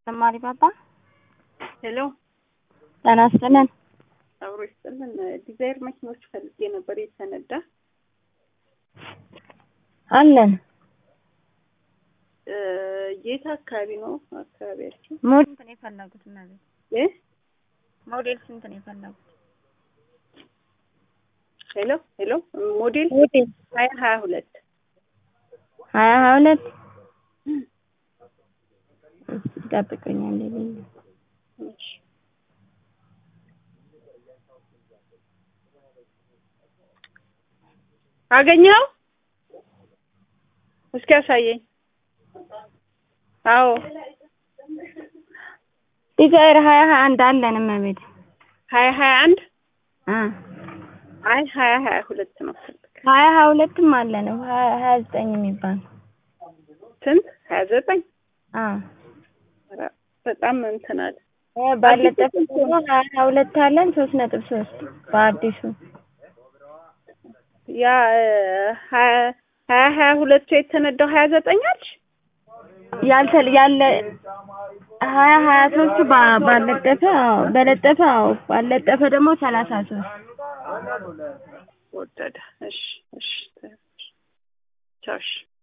ተማሪ ባባ ሄሎ ጤና ይስጥልን። አብሮ ይስጥልን። ዲዛይር መኪኖች ፈልጌ ነበር የተነዳ አለን እ የት አካባቢ ነው አካባቢያችሁ? ሞዴል ስንት ነው የፈለጉት? እነዚህ እ ሞዴል ስንት ነው የፈለጉት? ሄሎ ሄሎ ሞዴል ሞዴል ሀያ ሀያ ሁለት ሀያ ሀያ ሁለት ይጠብቁኛል። ሌለኝ እሺ አገኘው እስኪ ያሳየኝ። አዎ ዲዛይር ሀያ ሀያ አንድ አለን እመቤት ሀያ ሀያ አንድ አ አይ ሀያ ሀያ ሁለት ነው ፈልግ ሀያ ሀያ ሁለትም አለን ሀያ ሀያ ዘጠኝ የሚባል ስንት ሀያ ዘጠኝ አ ኧረ በጣም እንትን አለ ባለጠፍ ደግሞ ሀያ ሀያ ሁለት አለን ሶስት ነጥብ ሶስት በአዲሱ ያ ሀያ ሀያ ሀያ ሁለቱ የተነዳው ሀያ ዘጠኝ አልሽ? ያልተ ያለ ሀያ ሀያ ሶስቱ ባ- ባለጠፈ አዎ በለጠፈ አዎ ባለጠፈ ደግሞ ሰላሳ ሶስት ወደደ። እሺ እሺ ቻው እሺ